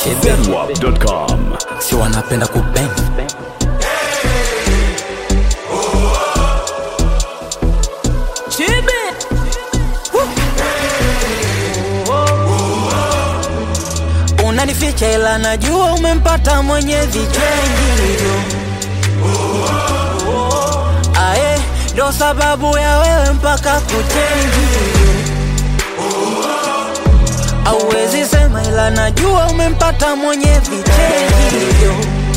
Zedwap.com. si wanapenda kubeng unanificha ila najua umempata mwenye vichengi ae ndo sababu ya wewe mpaka kuchenji auwezi sema ila najua umempata mwenye vichengi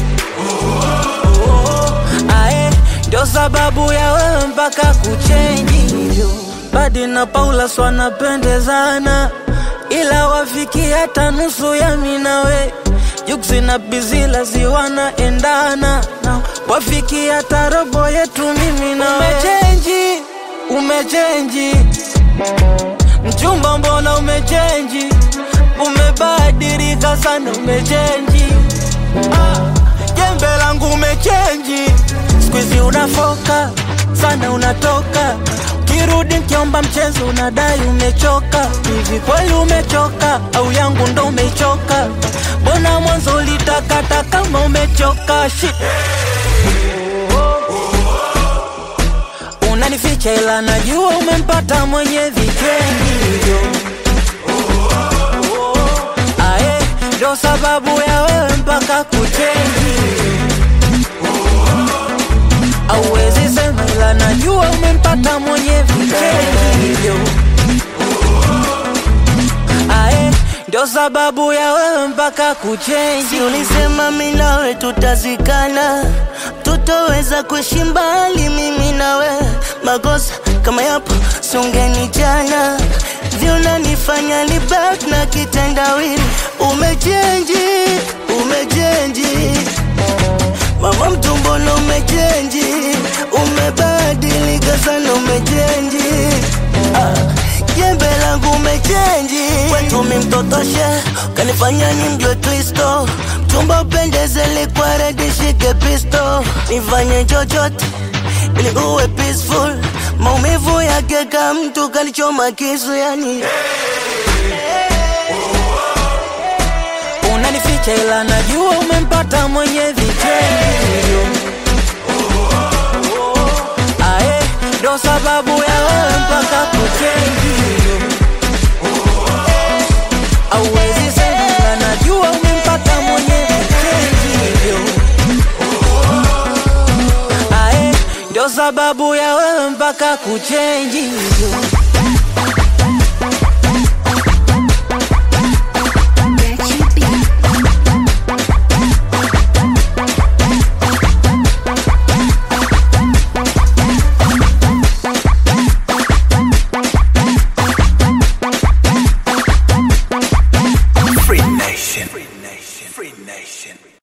ae ndo sababu ya wewe mpaka kuchenji badi na paulas wanapendezana ila wafiki hata nusu ya minawe juksi na bizila ziwanaendana wafiki hata robo yetu mimi na umechenji umechenji mchumba mbona umechenji umebadilika sana umechenji ah, jembe langu umechenji skuizi unafoka sana unatoka kirudi nkiomba mchezo unadai umechoka hivi kweli umechoka au yangu ndo umeichoka mbona mwanzo ulitakata kama umechoka Shit. unanificha ila najua umempata mwenye vikengivyo ae ndo sababu ya wewe mpaka kuchenji auwezi sema ila najua umempata mwenye vikengivyo ae ndo sababu ya wewe mpaka kuchenji Si ulisema mimi nawe tutazikana, tutoweza kuishi mbali mimi nawe. Makosa kama yapo sungeni jana, vyunanifanya ni back na kitendawili. Umechenji, umechenji mama mtumbono, umechenji, umebadilika sana, umechenji ah. Jembe langu umechenji, kwetu mi mtotoshe, kanifanya ni mjwe twisto, mchumba upendeze, likwa redi shike pisto, nifanye chochote ili uwe peaceful, maumivu yake ka mtu kalichoma kisu yani unanificha ila najua umempata mwenye vitendo ae ndo sababu ya wewe mpaka kuchenji auwezi sema ila najua umempata mwenye vitendo ae ndo sababu ya wewe mpaka kuchenji